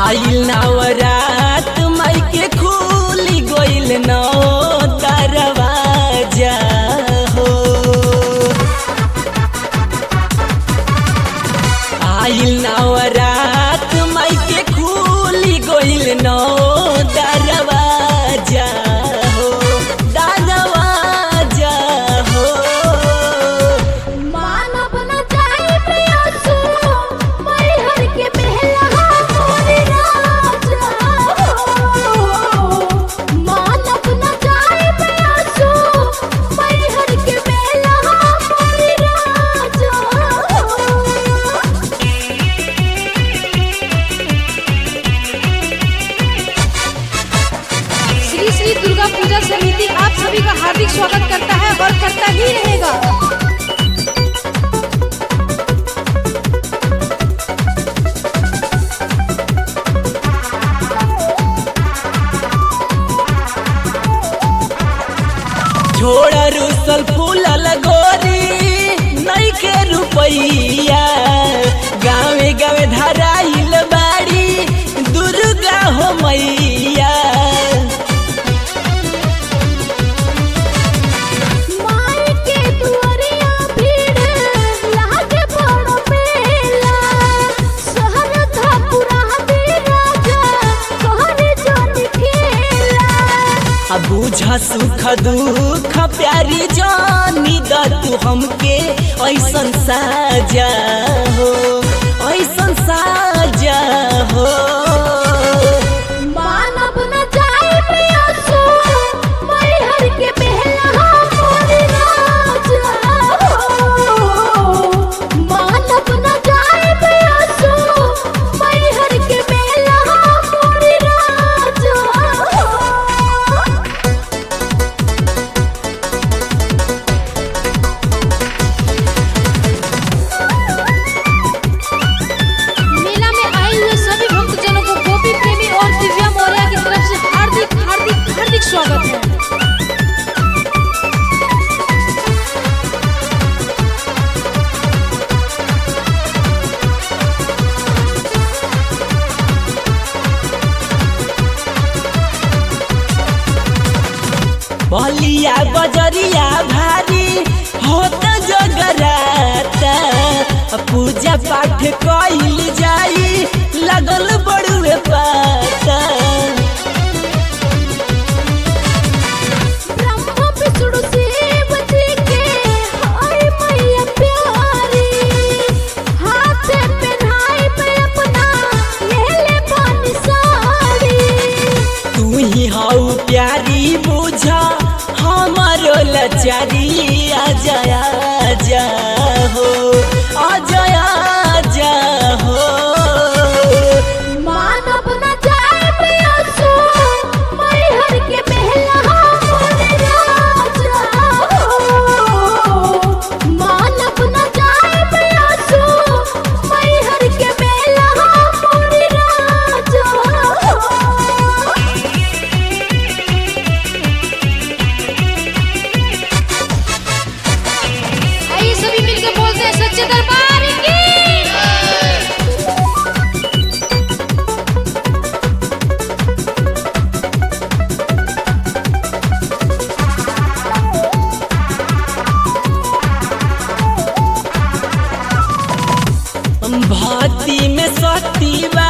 आइल नवरात माई के खुली गइल नौ दरवाजा हो आइल नवरात माई के खुली गइल नौ दरवाजा हो दरवाजा हो मानव न जाए प्रियसु मैहर के बेला मोरी राजा मानव न जाए प्रियसु मैहर के बेला मोरी राजा श्री श्री दुर्गा पूजा समिति आप सभी का हार्दिक स्वागत करता है और करता ही रहेगा छोड़ रुसल फूलल गोरी नई के रुपैया गावे गावे धराइल बाड़ी दुर्गा हो मैया माई के दुआरिया भीड़ लागे बड़ मेला शहर धापुरा दे राजा कहरे जन खेला आ बुझ सुख दुख प्यारी जानी द तू हमके ऐसन साजा हो ऐसन साजा हो मानव न जाए प्रियसु मैहर के बेला मोरी राजा मानव न जाए प्रियसु मैहर के बेला मोरी राजा मेला में आए हुए सभी भक्तजनों को गोपी प्रेमी और दिव्या मौर्य की तरफ से हार्दिक हार्दिक हार्दिक स्वागत है बलिया बजरिया भारी होत जगराता पूजा पाठ कइल जाई लगल बड़ुए पाता ब्रह्म विष्णु शिव जी के हाय मैया प्यारी हाथ पहनाई पे अपना ले ले पानी साड़ी तू ही हऊ प्यारी बुझा हमारो लचारी आजा आजा हो आजा आजा हो मानव न जाए प्रियसु मैहर के बेला मोरे राजा मानव न जाए प्रियसु मैहर के बेला मोरे राजा आइए सभी मिलकर बोलते हैं सच्चे दरबार की भक्ति में शक्ति बा